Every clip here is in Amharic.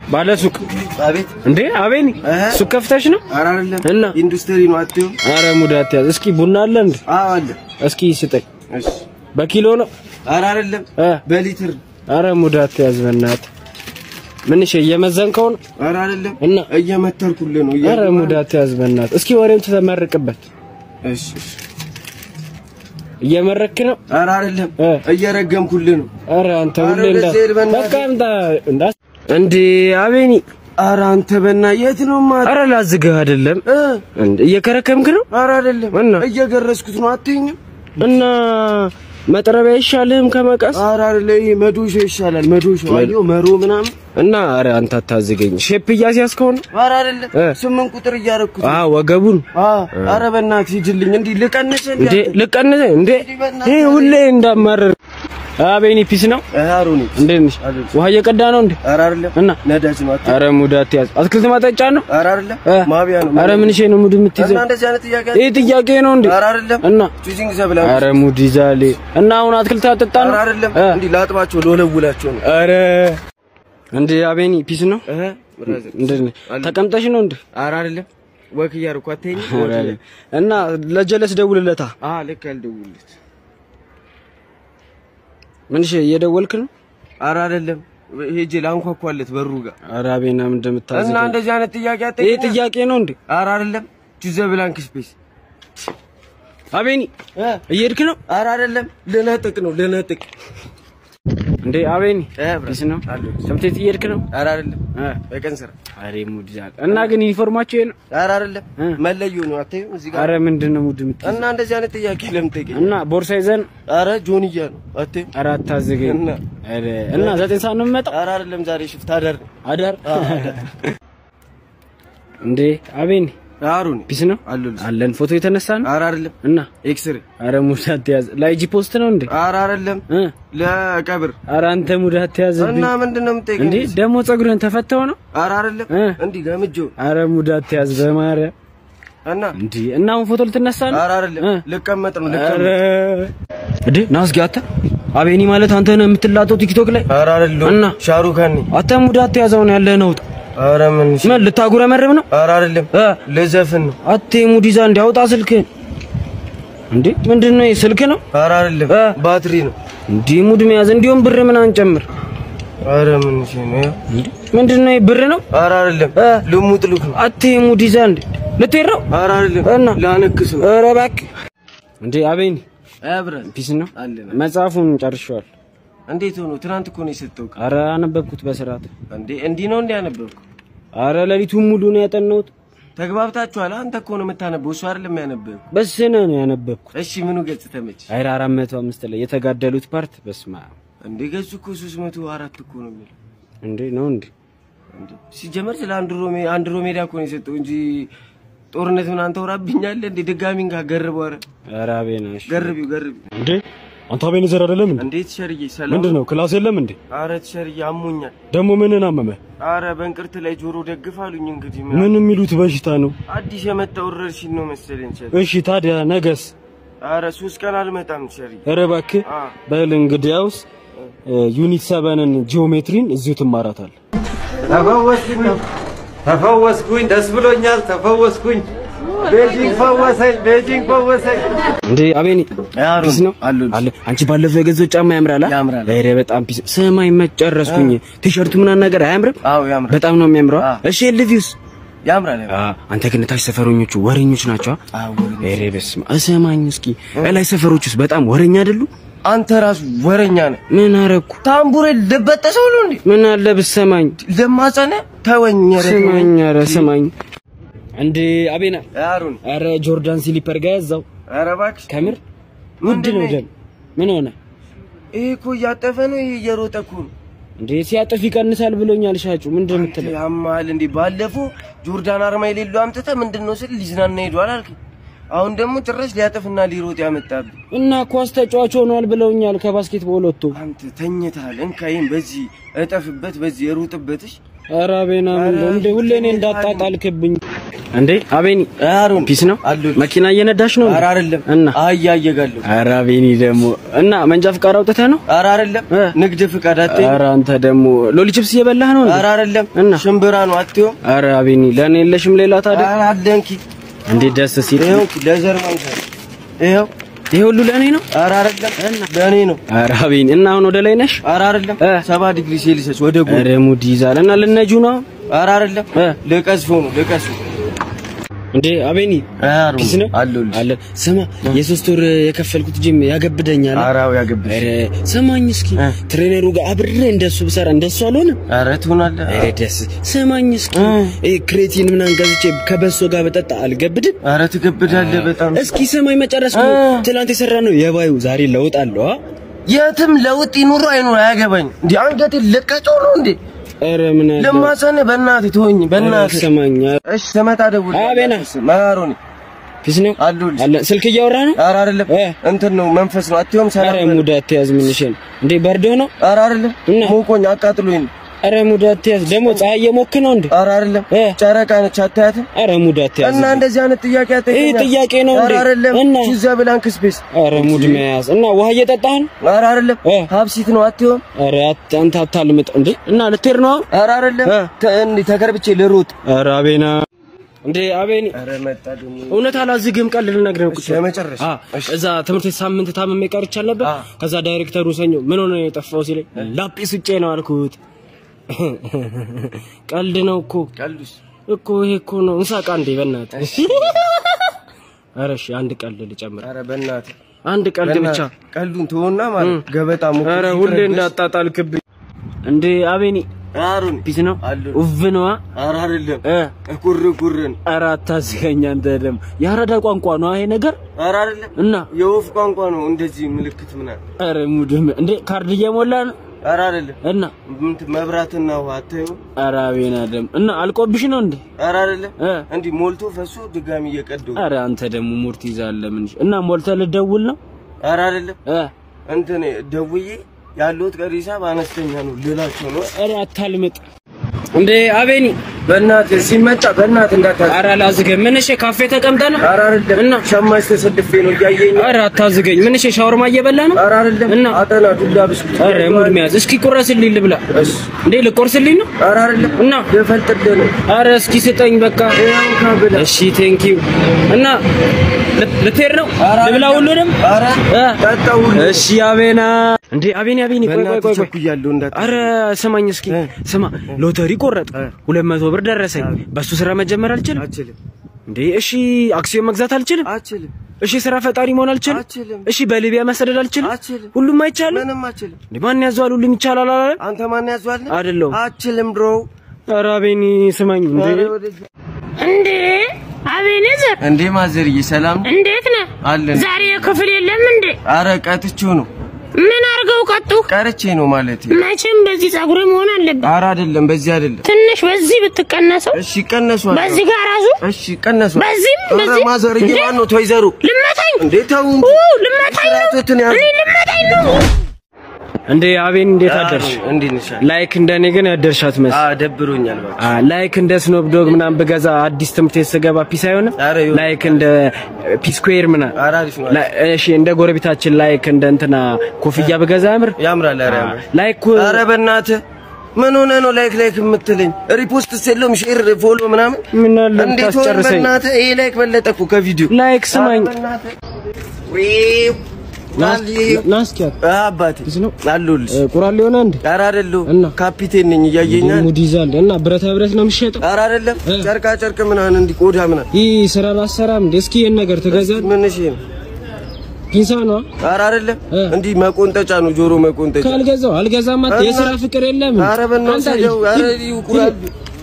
ባለ ሱቅ አቤት እንዴ አቤኒ እህ? ሱቅ ከፍተሽ ነው? ኧረ አይደለም እና? ኢንዱስትሪ ነው አትይው አረ ሙድ አትያዝ። እስኪ ቡና አለ እንዴ? አዎ አለ እስኪ ስጠኝ። እሺ በኪሎ ነው? ኧረ አይደለም እ በሊትር አረ ሙድ አትያዝ በእናትህ። ምን እሺ እየመዘንከው ነው? ኧረ አይደለም እና? እየመተርኩልህ ነው አረ ሙድ አትያዝ በእናትህ። እስኪ ወሬውን ተመርቅበት። እሺ እሺ እየመረክ ነው? ኧረ አይደለም እ? እየረገምኩልህ ነው አረ አንተ አረ ሁሌ እንዳ ወደዚህ ሄድ በእናትህ። በቃ እንዳ እንዳ እንዴ አቤኒ ኧረ አንተ በና የት ነው ማለት አረ ላዝግህ አይደለም እ እንዴ እየከረከምክ ነው ኧረ አይደለም እና? እየገረስኩት ነው አትይኝም እና መጥረቢያ አይሻልህም ከመቀስ ኧረ አይደለ ይሄ መዶሾ ይሻላል መዶሾ አየሁ መሮ ምናምን እና አረ አንተ አታዝገኝ ሼፕ እያስያዝከው ነው ኧረ አይደለም እ? ስምንት ቁጥር እያደረኩት አ ወገቡን አ ኧረ በእናትህ ሂድልኝ እንዲህ ልቀንስ እንዴ ልቀንስ እንዴ ይሄ ሁሌ እንዳማረር አቤኒ ፒስ ነው አሩኒ እንዴት ነሽ ውሃ እየቀዳ ነው እንዴ ኧረ አይደለም እና ነዳጅ ነው አትይው አረ ሙድ አትያዝ አትክልት ማጠጫ ነው ኧረ አይደለም እ? ማቢያ ነው አረ ምን ሼ ነው ሙድ የምትይዘው እና እንደዚህ አይነት ጥያቄ ይሄ ጥያቄ ነው እንዴ ኧረ አይደለም እና ቹዚንግ ዘብላ አረ ሙድ ይዛሌ እና አሁን አትክልት አጠጣ ኧረ ነው አይደለም እ? እንዲህ ላጥባቸው ለወለውላቸው ነው አረ እንዴ አቤኒ ፒስ ነው እህ ብራዘር እንዴት ነህ ተቀምጠሽ ነው እንዴ ኧረ አይደለም ወክ እያደረኩ አትይኝም ኧረ እና ለጀለስ ደውልለታ አ ልክ አልደውልለት ምን እሺ እየደወልክ ነው ኧረ አይደለም ሄጄ ላንኳኳለት በሩ ጋር ኧረ አቤና ምን እንደምታዝግ እና እንደዚህ አይነት ጥያቄ ይሄ አትይኝም ጥያቄ ነው እንዴ ኧረ አይደለም ቹዘ ብላንክ ስፔስ አቤኒ እ እየሄድክ ነው ኧረ አይደለም ልነጥቅ ነው ልነጥቅ እንዴ አቤኒ እ ፒስ ነው አለሁ። ትምህርት ቤት እየሄድክ ነው ኧረ አይደለም እ በቀን ስራ አሬ ሙድ ይዛል እና ግን ዩኒፎርማቸው ይሄ ነው ኧረ አይደለም እ? መለዮ ነው አትይም እዚህ ጋር አረ ምንድን ነው ሙድ የምትይዘው እና እንደዚህ አይነት ጥያቄ ለምን ጠይቀኝ እና ቦርሳ ይዘን ኧረ ጆንያ ነው አትይም ኧረ አታዝገኝ እና? ኧረ እና ዘጠኝ ሰዓት ነው የምመጣው ኧረ አይደለም ዛሬ ሽፍት አደር አዳር እንዴ አቤኒ አሩን ፒስ ነው አለሁልሽ አለን ፎቶ የተነሳ ነው ኧረ አይደለም እና ኤክስሬ አረ ሙድ አትያዝ ላይጂ ፖስት ነው እንዴ ኧረ አይደለም እ ለቀብር አረ አንተ ሙድ አትያዝብኝ እና ምንድን ነው የምጠይቀኝ እንዴ ደግሞ ፀጉርህን ተፈተው ነው ኧረ አይደለም እ? እንዲህ ገምጄው አረ ሙድ አትያዝ በማርያም እና እንዴ እና አሁን ፎቶ ልትነሳ ነው ኧረ አይደለም እ? ልቀመጥ ነው አረ ልቀመጥ እንዴ ና እስኪ አተ አቤኒ ማለት አንተ ነህ የምትላጠው ቲክቶክ ላይ ኧረ አይደለም እና? ሻሩካን ነኝ አተ ሙድ አትያዘው ነው ያለህ ነው ኧረ ምን እሺ ምን ልታጉረመርም ነው ኧረ አይደለም እ? ልዘፍን ነው አቴ ሙድ ይዛ እንዲያውጣ ስልክህን እንዴ ምንድን ነው ይሄ ስልክ ነው ኧረ አይደለም እ? ባትሪ ነው እንዲህ ሙድ መያዝ እንዲሁም ብር ምን አንጨምር ኧረ ምን እሺ ነው እንዴ ምንድን ነው ይሄ ብር ነው ኧረ አይደለም እ? ልሙጥ ልክ ነው አቴ ሙድ ይዛ እንዴ ልትሄድ ነው ኧረ አይደለም እና? ላነክስ ነው ኧረ እባክህ እንዴ አቤኒ አብረን ፒስ ነው አለን መጽሐፉን ጨርሼዋል እንዴት ሆኖ ትናንት እኮ ነው የሰጠው አረ አነበብኩት በስርዓት እንዴ እንዲህ ነው እንዴ ያነበብኩ አረ ሌሊቱን ሙሉ ነው ያጠናሁት ተግባብታችኋል አንተ እኮ ነው የምታነበው እሱ አይደለም ያነበብ በስነ ነው ያነበብኩት እሺ ምኑ ገጽ ተመች አይራ አራት መቶ አምስት ላይ የተጋደሉት ፓርት በስማ እንዴ ገጹ እኮ ሶስት መቶ አራት እኮ ነው የሚለው እንዴ ነው እንዴ እንዴ ሲጀመር ስለ አንድሮሜ አንድሮሜዳ እኮ ነው የሰጠው እንጂ ጦርነት ምን አንተ ወራብኛለህ እንዴ ድጋሚ እንካ ገርበው ኧረ አረ አቤናሽ ገርቢው ገርቢው እንዴ አንተ አቤኔዘር አይደለም እንዴ? እንዴት ሸርዬ ሰላም ምንድን ነው ክላስ የለም እንዴ? አረ ሸርዬ አሞኛል ደግሞ ምንን አመመ? አረ በእንቅርት ላይ ጆሮ ደግፍ አሉኝ እንግዲህ ምን ምን የሚሉት በሽታ ነው? አዲስ የመጣ ወረርሽኝ ነው መሰለኝ ሸር እሺ ታዲያ ነገስ? አረ ሶስት ቀን አልመጣም ሸርዬ ኧረ እባክህ አ በል እንግዲያውስ ዩኒት ሰበንን ጂኦሜትሪን እዚሁ ትማራታል። ተፈወስኩኝ ተፈወስኩኝ፣ ደስ ብሎኛል። ተፈወስኩኝ። ቤጂንግ ፈወሰኝ፣ ቤጂንግ ፈወሰኝ። እንዴ አቤኒ አሩን ፒስ ነው አሉን አለ አንቺ ባለፈው የገዛው ጫማ ያምራል አ ያምራል። ኧረ በጣም ፒስ ሰማይ መጨረስኩኝ ቲሸርቱ ምናምን ነገር አያምርም አዎ ያምራል በጣም ነው የሚያምረው አ? አ። እሺ ልቪውስ ያምራል አ አንተ ግን ታች ሰፈረኞቹ ወሬኞች ናቸው አ? አዎ ኧረ በስመ አብ እሰማኝ እስኪ እላይ ሰፈሮቹስ በጣም ወሬኛ አይደሉ አንተ ራሱ ወረኛ ነህ ምን አረኩ ታምቡሬ ልበጠሰው ነው እንዴ ምን አለ ብትሰማኝ ለማጸነ ተወኝ ኧረ ተወኝ። ስማኝ ኧረ ስማኝ እንዴ አቤና አሩን ኧረ ጆርዳን ሲሊፐር ጋር ያዛው ኧረ እባክሽ ከምር ውድ ነው ደም ምን ሆነ ይሄ እኮ እያጠፈ ነው ይሄ እየሮጠ እኮ ነው እንዴ ሲያጥፍ ይቀንሳል ብሎኛል ሻጩ ምንድን ነው የምትለው ያማል እንዴ ባለፈው ጆርዳን አርማ የሌለው አምጥተህ ምንድን ነው ስል ሊዝናና ሄዷል አልከኝ አሁን ደግሞ ጭራሽ ሊያጠፍና ሊሮጥ ያመጣብህ እና ኳስ ተጫዋች ሆኗል ብለውኛል ከባስኬትቦል ወጥቶ አንተ ተኝተሃል እንካይም በዚህ እጠፍበት በዚህ ሩጥበትሽ ኧረ አቤና ምን ነው እንዴ ሁሌ እኔ እንዳጣጣልክብኝ እንዴ አቤኒ አሮን ፒስ ነው አለሁ። መኪና እየነዳሽ ነው እንዴ? ኧረ አይደለም እና አህያ እየጋለሁ ኧረ አቤኒ ደግሞ እና መንጃ ፍቃድ አውጥተህ ነው ኧረ አይደለም እ? ንግድ ፍቃድ አትይም ኧረ አንተ ደግሞ ሎሊ ቺፕስ እየበላህ ነው እንዴ? ኧረ አይደለም እና? ሽምብራ ነው አትይም ኧረ አቤኒ ለእኔ የለሽም ሌላ ታዲያ ኧረ አለንኪ እንዴት ደስ ሲል ይኸው እንኪ ለዘር ማንሳት ይኸው ይሄ ሁሉ ለእኔ ነው ኧረ አይደለም ለእኔ ነው ኧረ አቤኒ እና አሁን ወደ ላይ ነሽ ኧረ አይደለም እ? ሰባ ዲግሪ ሴልሲየስ ወደ ጎን ኧረ ሙድ ይዛል እና ልነጁ ነው ኧረ አይደለም እ? ልቀዝፈው ነው ልቀዝፈው እንዴ አቤኒ አሮን ፒስ ነው አለሁልሽ አለ ስማ የሶስት ወር የከፈልኩት ጂም ያገብደኛል ኧረ አዎ ያገብሽ ኧረ ሰማኝ እስኪ እ? ትሬነሩ ጋር አብሬ እንደሱ ብሰራ እንደሱ አልሆነም ኧረ ትሆናለህ ኧረ ደስ ሰማኝ እስኪ እ? እ ክሬቲን ምናምን ገዝቼ ከበሶ ጋር በጠጣ አልገብድም ኧረ ትገብዳለህ በጣም እስኪ ሰማኝ መጨረስ እ? ትላንት የሰራ ነው የባዩ ዛሬ ለውጥ አለው አ የትም ለውጥ ይኑሩ አይኑር አያገባኝ እንዴ አንገቴ ለቀጮ ነው እንዴ ኧረ ምን አለ ለማሰነ በእናትህ ተወኝ በእናትህ ሰማኝ እሺ ስመጣ ደውል አቤና። ማሮኒ ፒስ ነው አለሁልሽ አለ ስልክ እያወራ ነው ኧረ አይደለም እ? እንትን ነው መንፈስ ነው አትዮም ኧረ ሰላም ሙድ አትያዝ ምን ይሸን እንዴ በርዶ ነው ኧረ አይደለም እና? ሞቆኝ አቃጥሎኝ ነው ኧረ ሙድ አትያዝ ደግሞ ፀሐይ እየሞክ ነው እንዴ ኧረ አይደለም እ? ጨረቃ ነች አታያትም ኧረ ሙድ አትያዝ እና እንደዚህ አይነት ጥያቄ አትጠይቀኝ ይህ ጥያቄ ነው እንዴ? ኧረ አይደለም እና? ቺዛ ብላንክ ስፔስ ኧረ ሙድ መያዝ እና ውሃ እየጠጣህ ነው ኧረ አይደለም እ? ሀብሲት ነው አትዮም ኧረ አት- አንተ አታልምጥ እንዴ እና ልትሄድ ነው አሁን? ኧረ አይደለም እ? ተ- እንዲህ ተከርብቼ ልሮጥ ኧረ አቤና እንዴ አቤኒ ኧረ መጣ ደግሞ እውነት አላዝግም ቀልድ ልነግርህ ነው ቁጭ ብለህ። ለመጨረሻ አ እዛ ትምህርት ቤት ሳምንት ታምሜ ቀርቻል ነበር። አ። ከዛ ዳይሬክተሩ ሰኞ ምን ሆነ ነው የጠፋው ሲለኝ ላጲስ ውጬ ነው አልኩት። ቀልድ ነው እኮ ቀልዱስ እኮ ይሄ እኮ ነው እንሳቃ እንዴ በእናትህ። ኧረ እሺ አንድ ቀልድ ልጨምር። ኧረ በእናትህ አንድ ቀልድ ብቻ። በእናትህ ቀልዱን ተወና ማለት ገበጣ ሙክ ኧረ ሁሌ እንዳጣጣልክብኝ እንዴ አቤኒ አሩን ፒስ ነው አሉ ውቭ ነዋ። ኧረ አይደለም እ ኩር ኩርን ኧረ አታዝገኝ አንተ ደግሞ የአራዳ ቋንቋ ነው ይሄ ነገር ኧረ አይደለም እና የወፍ ቋንቋ ነው እንደዚህ ምልክት ምናምን ኧረ ሙድም እንዴ ካርድ እየሞላ ነው ኧረ አይደለም እና እንትን መብራትና ውሃ አታዩ ኧረ አቤና ደግሞ እና አልቆብሽ ነው እንዴ ኧረ አይደለም እ እንዲህ ሞልቶ ፈሶ ድጋሚ እየቀደው ኧረ አንተ ደግሞ ሙርት ይዛለህ ምን እና ሞልተህ ልትደውል ነው ኧረ አይደለም እ እንትን ደውዬ ያለሁት ቀሪ ሂሳብ አነስተኛ ነው ልላቸው ነው ኧረ አታልምጥ እንዴ አቤኒ በእናትህ ሲመጣ በእናትህ እንዳታዝ ኧረ አላዝገኝ ምን እሺ ካፌ ተቀምጠህ ነው ኧረ አይደለም እና? ሸማች ተሰልፌ ነው እያየኝ ኧረ አታዝገኝ ምን እሺ ሻወርማ እየበላህ ነው ኧረ አይደለም እና? አጠና ዱላ ብስኩት ኧረ ሙድ መያዝ እስኪ ቁረስልኝ ልብላ እሺ እንዴ ልቆርስልኝ ነው ኧረ አይደለም እና? ልፈልጥልህ ነው ኧረ እስኪ ስጠኝ በቃ ይኸው ካብላ እሺ ቴንኪው እና ልት- ልትሄድ ነው ኧረ ልብላ አይደለም። ሁሉንም ኧረ እ? ጠጣው ሁሉ እሺ አቤና እንዴ አቤኒ አቤኒ ቆይ ቆይ በእናትህ ቆይ ቆይ ቸኩያለሁ እንዳት አረ ስማኝ እስኪ ስማ ሎተሪ ቆረጥ ሁለት መቶ ብር ደረሰኝ በሱ ስራ መጀመር አልችልም አችልም እንዴ እሺ አክሲዮን መግዛት አልችልም አችልም እሺ ስራ ፈጣሪ መሆን አልችልም አችልም እሺ በሊቢያ መሰደድ አልችልም አችልም ሁሉም አይቻልም ምንም አችልም እንዴ ማን ያዘዋል ሁሉም ይቻላል አላለ አንተ ማን ያዟል አይደለሁም አችልም ድሮ ኧረ አቤኒ ስማኝ እንዴ እንዴ አቤኔዘር እንዴ ማዘርዬ ሰላም ነው? እንዴት ነህ? አለን ዛሬ ክፍል የለም እንዴ? አረ ቀጥቼው ነው ምን አድርገው ቀጡ? ቀርቼ ነው ማለት መቼም በዚህ ጸጉር መሆን አለበት። አረ አይደለም በዚህ አይደለም ትንሽ በዚህ ብትቀነሰው፣ እሺ ቀነሷል በዚህ ጋር ራሱ እሺ ቀነሷል በዚህም አረ በዚህ ማዘርዬ እንዴ? ማን ነው ተወይዘሩ ልመታኝ እንዴ ተው እንጂ ኡ ልመታኝ ነው ስርዓቶትን ያዙ እኔ ልመታኝ ነው። እንዴ አቤኒ እንዴት አደርሽ እንዴት ነሽ ላይክ እንደኔ ግን ያደርሻት መስ አ ደብሮኛል በቃ አ ላይክ እንደ ስኖፕ ዶግ ምናምን ብገዛ አዲስ ትምህርት ቤት ስገባ ፒስ አይሆንም ኧረ ይሁን። ላይክ እንደ ፒስ ስኩዌር ምናምን አረ አሪፍ ነው ላ- እሺ እንደ ጎረቤታችን ላይክ እንደ እንትና ኮፍያ ብገዛ ያምር ያምራል አረ ያምራል ላይክ አረ በእናትህ ምን ሆነ ነው ላይክ ላይክ የምትለኝ ሪፖስት የለውም ሼር ፎሎ ምናምን ምን አለ እንዴት ሆነ ታስጨርሰኝ በእናትህ ይሄ ላይክ በለጠ እኮ ከቪዲዮ ላይክ ስማኝ ኧረ በእናትህ ዊው ናልዬው ናስኪያት አባቴ ፒስ ነው አለሁልሽ ቁራል ሊሆነ እንዴ ኧረ አይደለሁም እና? ካፒቴን ነኝ እያየኛል ሙድ ይዛል እና ብረታ ብረት ነው የሚሸጠው ኧረ አይደለም እ? ጨርቃ ጨርቅ ምናምን እንዲህ ቆዳ ምናምን ይህ ስራ ላሰራም እንዴ እስኪ ይህን ነገር ትገዛል ምን እሺ ነው ፒንሳ ነው ኧረ አይደለም እ? እንዲህ መቆንጠጫ ነው ጆሮ መቆንጠጫ ካልገዛው አልገዛም አት እና? የስራ ፍቅር የለም ኧረ በእናትህ አንተ ሂደው ኧረ ይቁራል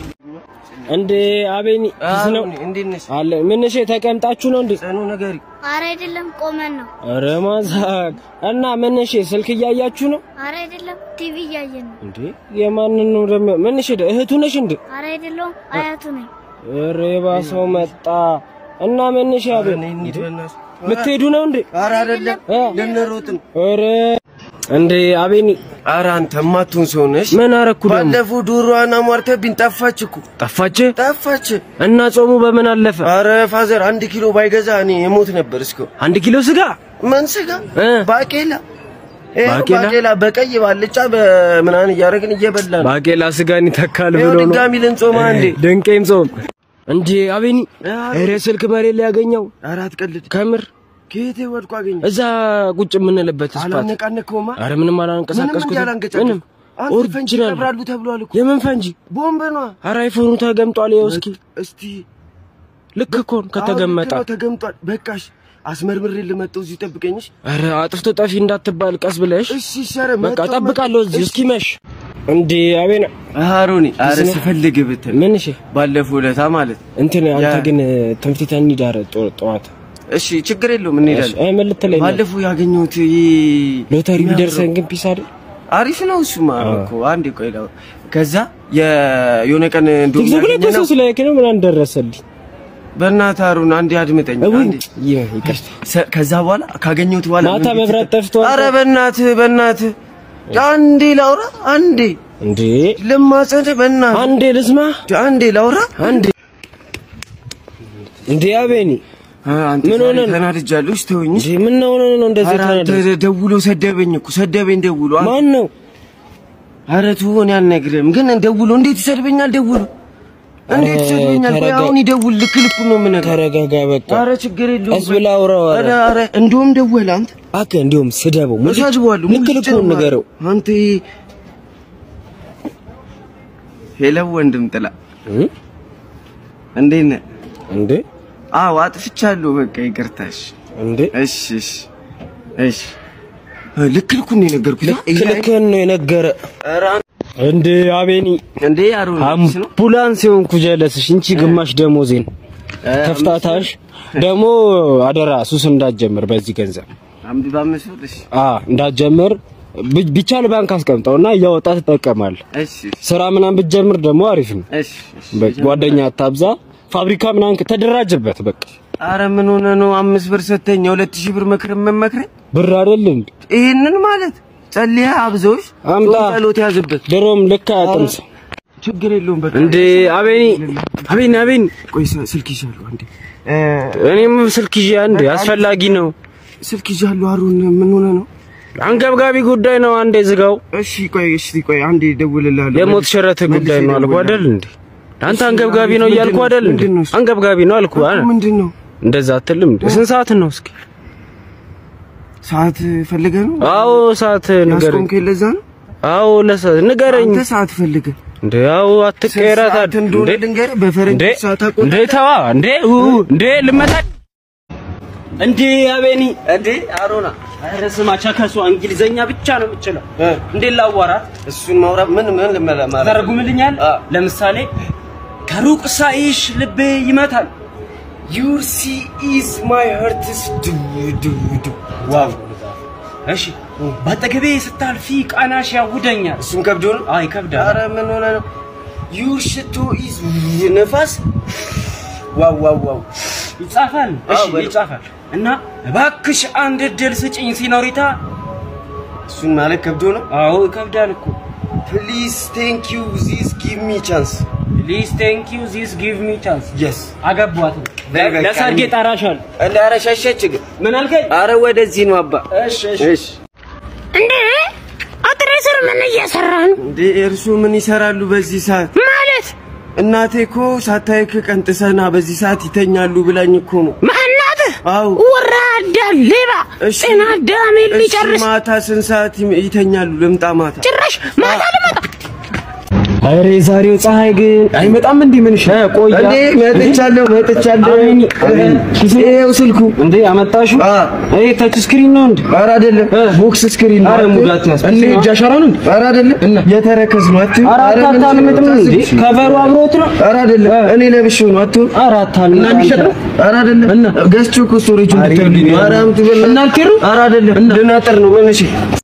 እንዴ አቤኒ ፒስ ነው እንዴት ነሽ አለ ምን እሺ ተቀምጣችሁ ነው እንዴ ጽኑ ነገሪ አረ አይደለም ቆመን ነው። ኧረ ማዛቅ እና ምን እሺ ስልክ እያያችሁ ነው አረ አይደለም ቲቪ እያየን ነው። እንዴ የማንን ነው ደግሞ ምን እሺ እህቱ ነሽ እንዴ አረ አይደለም አያቱ ነኝ። ኧረ የባሰው መጣ እና ምን እሺ አቤኒ እንሂድ በእናትህ ልትሄዱ ነው እንዴ ኧረ አይደለም እ? ልንሮጥ ነው ኧረ እንዴ አቤኒ ኧረ አንተ የማትሆን ሰው ነሽ። ምን አረኩ ደግሞ? ባለፈው ዶሮዋን አሟርተብኝ ጠፋች እኮ ጠፋች ጠፋች። እና ጾሙ በምን አለፈ? ኧረ ፋዘር አንድ ኪሎ ባይገዛ እኔ የሞት ነበር እስከ አንድ ኪሎ ስጋ ምን ስጋ እ? ባቄላ ይኸው ባቄላ? ባቄላ በቀይ ባልጫ በምናምን እያደረግን እየበላ ነው። ባቄላ ስጋን ይተካል ይኸው ብሎ ነው። ድጋሚ ልንጾማ እንዴ? ድንቄም ጾም እንዴ አቤኒ ኧረ ስልክ መሬት ላይ ያገኘው ኧረ አትቀልድ። ከምር ከየት ወድቆ አገኘ? እዛ ቁጭ የምንልበት ስፓት አላነቃነከውማ። አረ ምንም ምንም አላንቀሳቀስኩት እንዲያላንገጫ ምንም አንተ ፈንጂ ኦሪጂናል ይቀብራሉ ተብሏል እኮ የምን ፈንጂ ቦምብ ነው። አረ አይፎኑ ተገምጧል ይኸው እስኪ እስቲ ልክ እኮ ነው ከተገመጠ አዎ፣ ልክ ነው፣ ተገምጧል። በቃሽ አስመርምሬ ልመጣው እዚሁ ጠብቀኝሽ። አረ አጥፍቶ ጠፊ እንዳትባል ቀስ ብለሽ እሺ ሸረ በቃ እጠብቃለሁ እዚህ እስኪመሽ እንዴ አቤና አሮኒ አረ እስኪ- ስፈልግ ብትል ምን እሺ ባለፈው ዕለታ ማለት እንትን አንተ ያ- ግን ትምህርት ቤት እንሂድ ኧረ ጠ- ጠዋት እሺ ችግር የለውም እንሄዳለን። አይ ምን ልትለኝ ነው? ባለፈው ያገኘሁት ይሄ ሎተሪ የሚያምረው- ቢደርሰን ግን ፒስ አይደል አሪፍ ነው እሱማ እኮ አንዴ ቆይ ላው ከዛ የ- የሆነ ቀን እንደውም ቲክቶክ ላይ ያገኘነው- ኮሰስ ላይ ነው ምናምን ደረሰልኝ በእናትህ አሩን አንዴ አድምጠኝ እውይ አንዴ ይህ ይቅርታ ሰ- ከዛ በኋላ ካገኘሁት በኋላ ማታ ምን መብራት ቤተሰብ- ጠፍቷል። ኧረ በእናትህ በእናትህ አንዴ ላውራ አንዴ እንዴ ልማጸንህ በእናትህ አንዴ ልስማ አንዴ ላውራ አንዴ እንዴ አቤኒ አንተ ምን ዛሬ ሆነህ ነው? ተናድጃለሁ። እሺ ተወኝ። እንዴ ምን ነው ነው ነው እንደዚህ ኧረ አንተ ተናደ ደውሎ ሰደበኝ እኮ ሰደበኝ ደውሎ። አ- ማን ነው ኧረ ተው እኔ አልነግርህም፣ ግን ደውሎ እንዴት ይሰድበኛል? ደውሎ እንዴት ኧረ ይሰድበኛል? ቆይ ተረጋ- አሁን ይደውል ልክ ልኩን ነው የምነግርህ። ተረጋጋ በቃ ኧረ ችግር የለውም። ቀስ ብለህ አውራው ኧረ ኧረ ኧረ እንደውም ደወለ አንተ አከ እንዲሁም ስደበው ሙልጭ እሰድበዋለሁ። ልክ ሙልጭ ልኩን ነው ንገረው አንተ ሄሎ ወንድም ጥላ እ? እንዴት ነህ? እንዴ አዎ አጥፍቻለሁ። በቃ ይቅርታሽ። እንዴ እሺ እሺ እሺ እ፣ ልክ ልኩን ነው የነገርኩህ። ልክ ልክህን ነው የነገረ ኧረ እንዴ አቤኒ እንዴ አሮን ነው አምቡላንስ የሆንኩ ጀለስሽ እንቺ ግማሽ ደሞዜን ተፍታታሽ ደግሞ አደራ ሱስ እንዳትጀምር በዚህ ገንዘብ አምድ በአምስት ብር እሺ አ እንዳትጀምር ብ- ቢቻል ባንክ አስቀምጠውና እያወጣ ትጠቀማል። እሺ ስራ ምናምን ብትጀምር ደግሞ አሪፍ ነው። እሺ እሺ በቃ ጓደኛ አታብዛ። ፋብሪካ ምናምን ተደራጅበት። በቃ አረ ምን ሆነ ነው አምስት ብር ሰተኝ የሁለት ሺህ ብር መክር መመክረኝ ብር አይደል እንዴ? ይሄንን ማለት ጸልያ አብዘውሽ አምጣ። ጾም ጸሎት ያዝበት ድሮም ልክ አያጥምስ ችግር የለውም በቃ እንዴ አቤኒ አቤኒ አቤኒ ቆይ ስ- ስልክ ይዣለሁ አንዴ እኔም ስልክ ይዤ አንዴ አስፈላጊ ነው። ስልክ ይዣለሁ አሩን ምን ሆነ ነው አንገብጋቢ ጉዳይ ነው። አንዴ ዝጋው። እሺ ቆይ እሺ ቆይ አንዴ እደውልልሃለሁ የሞት ሽረት ጉዳይ ነው አልኩ አይደል እንዴ? አንተ አንገብጋቢ ነው እያልኩ አይደል እንዴ? ምንድን ነው እሱ? አንገብጋቢ ነው አልኩ አይደል? ምንድን ነው እንደዛ አትልም እንዴ? ስንት ሰዓት ነው እስኪ? ሰዓት ፈልገህ ነው አዎ ሰዓት ንገረኝ። ያስቆምከኝ ለዛ ነው አዎ ለሰዓት ንገረኝ አንተ ሰዓት ፈልገህ እንዴ። አዎ አትቀየራት ሰዓት እንደሆነ እንዴ ልንገርህ በፈረንጅ እንዴ ሰዓት አቆጣጠር እንዴ ተዋ እንዴ ኡ እንዴ ልመታ እንዴ አቤኒ እንዴ አሮና ኧረ ስማ ቸከሷ እንግሊዘኛ ብቻ ነው የምችለው። እንዴ ላዋራት እሱን ማውራት ምን ምን ልመላ ማለት ተረጉምልኛል። ለምሳሌ ከሩቅ ሳይሽ ልቤ ይመታል። ዩር ሲ ኢዝ ማይ ሀርትስ ዱ ዱ ዱ ዋው እሺ በአጠገቤ ስታልፊ ቃናሽ ያውደኛል። እሱም ከብዶ ነው አይ ይከብዳል። ኧረ ምን ሆነ ነው ዩር ሽቶ ኢዝ ነፋስ ዋው ዋው ዋው ይጻፋል። እሺ አዎ፣ በሉ። ይጻፋል። እና እባክሽ አንድ እድል ስጭኝ ሲኖሪታ። እሱን ማለት ከብዶ ነው አዎ ይከብዳል እኮ። ፕሊዝ ቴንክ ዩ ዚስ ጊቭ ሚ ቻንስ ፕሊዝ ቴንክ ዩ ዚስ ጊቭ ሚ ቻንስ። የስ አገቧት። በይ በቃ ለሰርጌ እንሂድ። ጠራሻል። እንደ ኧረ ሸሸች ግን ምን አልከኝ? ኧረ ወደዚህ ነው አባ እሺ እሺ እሺ እንዴ አጥሬ ስር ምን እየሰራ ነው እንዴ እርሱ ምን ይሰራሉ በዚህ ሰዓት ማለት? እናቴ እኮ ሳታይክ ቀንጥሰና በዚህ ሰዓት ይተኛሉ ብላኝ እኮ ነው ማናትህ? አው ወራዳ ሌባ እሺ። ጤና አዳሜን እሺ ሊጨርስ ማታ ስንት ሰዓት ይም- ይተኛሉ ልምጣ ማታ ጭራሽ ማታ ልመጣ ኧረ የዛሬው ፀሐይ ግን አይመጣም እንዴ? ምን ሻ ቆያ እንዴ መጥቻለሁ መጥቻለሁ ይኸው ስልኩ እንዴ አመጣሽው? አ ይሄ ታች ስክሪን ነው እንዴ? ኧረ አይደለም ቦክስ ስክሪን ነው ኧረ ሙዳት ያስ እንዴ እጅ አሻራ ነው እንዴ? ኧረ አይደለም የተረከዝ ነው አትይው ኧረ ኧረ ምን አታታልምጥም እንዴ? ታስብሽ? ከበሩ አብሮት ነው። ኧረ አይደለም እኔ ለብሼው ነው አትይው ኧረ አታልምጥ አንተ። ኧረ አይደለም ገዝቼው እኮ ስቶሬጁን እንድትልኝ ነው ኧረ አምጡ በእናትህ እና አልኬሩ? ኧረ አይደለም ልናጠር ነው ምን እሺ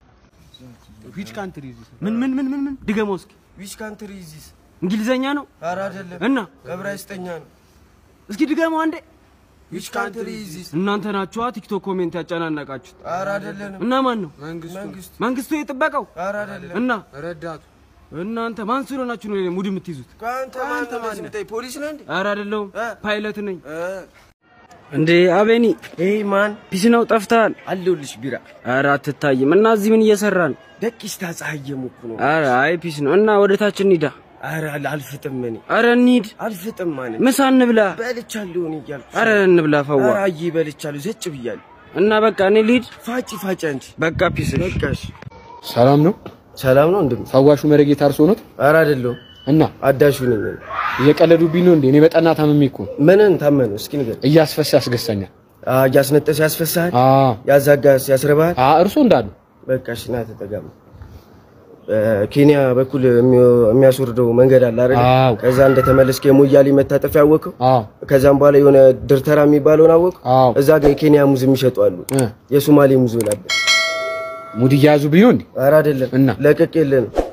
ምን ምን ምን ምን ምን ድገመው እስኪ። ዊች ካንትሪ ኢዝ ዚስ እንግሊዘኛ ነው ኧረ አይደለም እና ዕብራይስጥኛ ነው እስኪ ድገመው አንዴ። ዊች ካንትሪ ኢዝ ዚስ? እናንተ ናችኋ ቲክቶክ ኮሜንት ያጨናነቃችሁት። ኧረ አይደለንም። እና ማን ነው መንግስቱ መንግስቱ የጥበቀው? ኧረ አይደለም። እና ረዳቱ እናንተ ማን ስለሆናችሁ ነው ሙድ የምትይዙት? ከአንተ ማን ነው እንደዚህ የምታይ? ፖሊስ ነህ እንዴ? ኧረ አይደለሁም ፓይለት ነኝ። እ እንዴ አቤኒ ኤይ ማን ፒስ ነው ጠፍተሃል። አለሁልሽ ቢራ ኧረ አትታይም። እና እዚህ ምን እየሰራን? ደቂስታ ፀሐይ እየሞኩ ነው። ኧረ አይ ፒስ ነው። እና ወደ ታች እንሂዳ። ኧረ አልፍጥም እኔ ኧረ እንሂድ፣ አልፍጥም ማለት ምሳ እንብላ። በልቻለሁ እኔ እያልኩ ኧረ እንብላ ፈዋ። ኧረ አዬ በልቻለሁ ዘጭ ብያለሁ። እና በቃ እኔ ልሂድ። ፋጭ ፋጭ አንቺ በቃ ፒስ። በቃሽ። ሰላም ነው። ሰላም ነው እንደም ፈዋሹ መረጌታ እርሶ ኖት? ኧረ አይደለሁም እና አዳሹ ነኝ እኔ። እየቀለዱብኝ ነው እንዴ? እኔ በጠና ታምሜ እኮ ነው። ምንን ታመኑ እስኪ ንገር። እያስፈሳ ያስገሳኛል። እያስነጠስ ያስፈሳሃል፣ አ ያዛጋስ ያስረባሃል። አ እርሶ እንዳሉ በቃ እሺ ና ተጠጋም። ኬንያ በኩል የሚወ- የሚያስወርደው መንገድ አለ አይደል? አዎ። ከዛ እንደተመለስክ የሞያሌ መታጠፊያ አወቀው። አ ከዛም በኋላ የሆነ ድርተራ የሚባለውን አወቀው። አዎ እዛ ጋር የኬንያ ሙዝ የሚሸጡ አሉ። እ የሶማሌ ሙዝ ሆናለህ። ሙድ እያያዙብኝ ነው እንዴ? ኧረ አይደለም እና? ለቀቅ የለ ነው